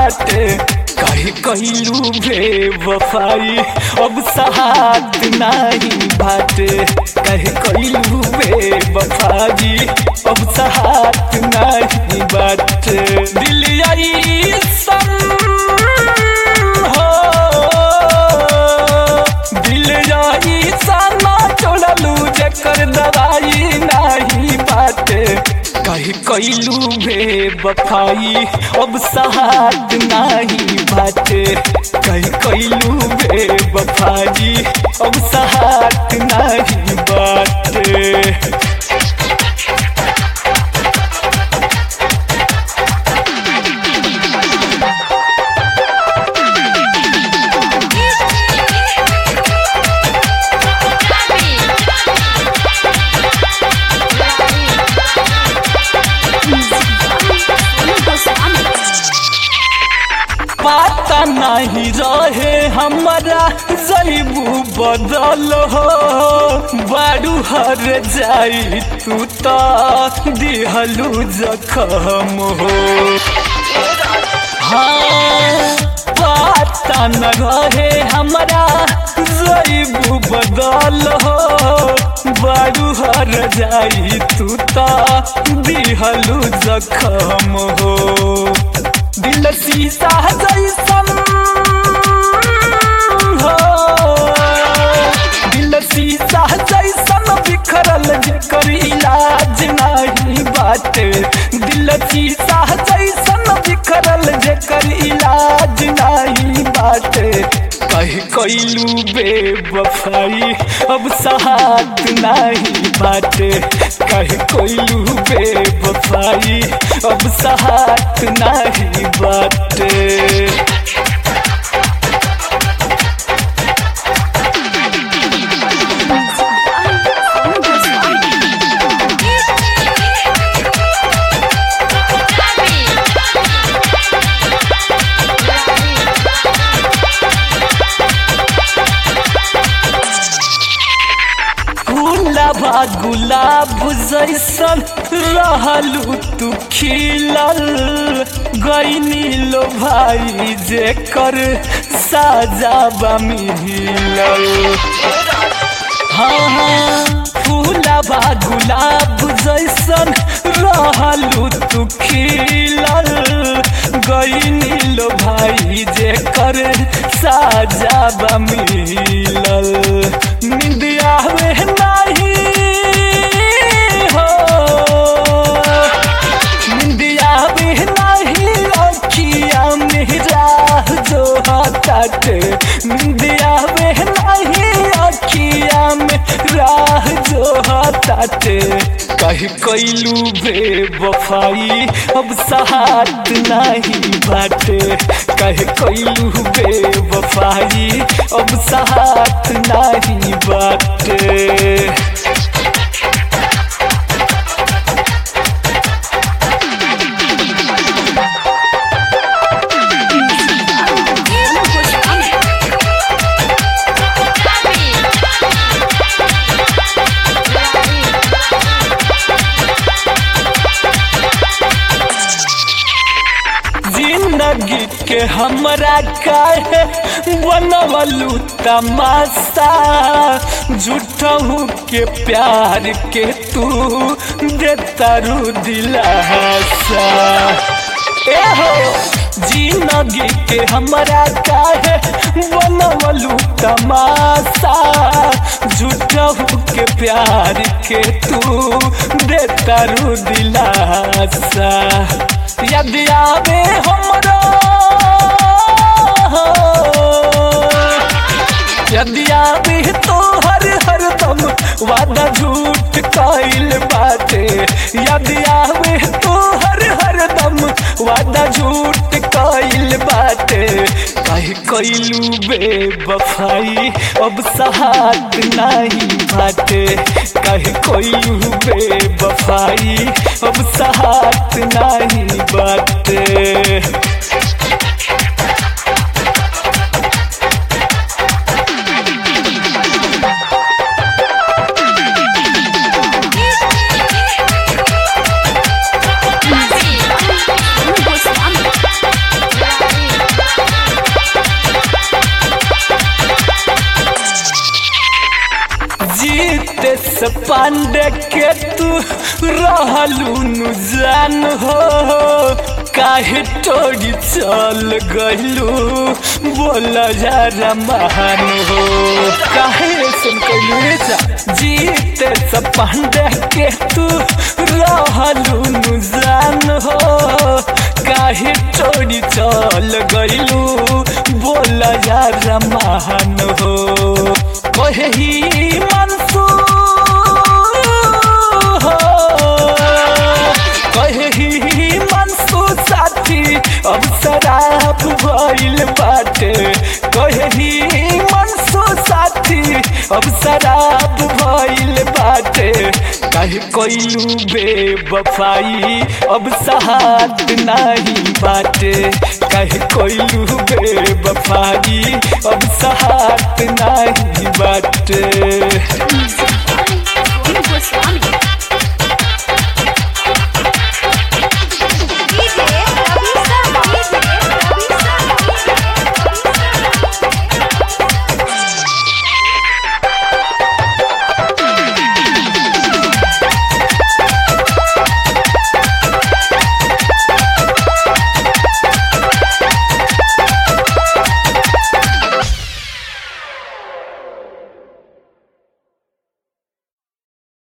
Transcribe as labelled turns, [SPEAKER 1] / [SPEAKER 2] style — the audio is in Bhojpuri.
[SPEAKER 1] बाटे कहे कहलू बेवफाई अब सहात नहीं बाटे कहे कहलू बेवफाई अब सहात नहीं बाटे दिल आई सन हो दिल आई साना छोड़लू जकर दवाई नहीं बाटे कही कैलू बेवफाई अब सहात नहीं बाटे कही कैलू बेवफाई अब सहात नहीं बाटे पता नहीं रहे हमारा जईबू बदल हो बारू हर जाई तू तो दिहलू जखम हो हाँ पता न रहे हमारा जईबू बदल हो बारू हर जाई तू तो दिहलू जखम हो दिल शीशा जैसन हो दिल शीशा जैसन बिखरल जेकर इलाज नहीं बाटे दिल शीशा जैसन बिखरल जेकर इलाज नहीं बाटे कह कैलू बेवफाई अब सहात नहीं बाटे कह कैलू बेवफाई अब सहात नहीं बाटे गुलाबा गुलाब जैसन रहलू तू खिलल गईनी लो भाई जेकर साजाबा मिलल हाँ हाँ फूलाबा गुलाब जैसन रहलू तू खिलल गईनी लो भाई जेकर साजाबा मिलल निंदिया में नहीं हो निंदिया में नहीं अखिया में राह जो हटाटे निंदिया में नहीं अखिया में राह जो हटाटे कही कैलू बेवफाई अब सहात नहीं बाटे कह कैलू बेवफाई अब सहात नहीं बाटे जिंदगी के हमरा काहे बनवलू तमाशा झूठहू के प्यार के तू देतारू दिलासा ए हो जिंदगी के हमरा काहे बनवलू तमाशा झूठहू के प्यार के तू देतारू दिलासा यदि आवे हमरो यदि आवे तो हर हर दम वादा झूठ कइल बाटे यदि आवे तो हर हर दम वादा झूठ कइल बाटे कह कइलू बेवफाई अब सहात नहीं बाटे कह कइलू बेवफाई अब सहात नहीं बाटे से पांडे के तू रहलू नु जान हो काहे टोरी चल गइलू बोला जरा महान हो काहे सुन कइलू रे जा जीते से पांडे के तू रहलू नु जान हो काहे टोरी चल गइलू बोला जरा महान हो कहे ही मंसूर हो कहे ही मंसूर साथी अब शराब भइल बाटे कहे ही मंसूर साथी अब शराब भइल बाटे काहे कइलू बेवफाई अब सहात नहीं बाटे काहे कइलू बेवफाई अब सहात नहीं बाटे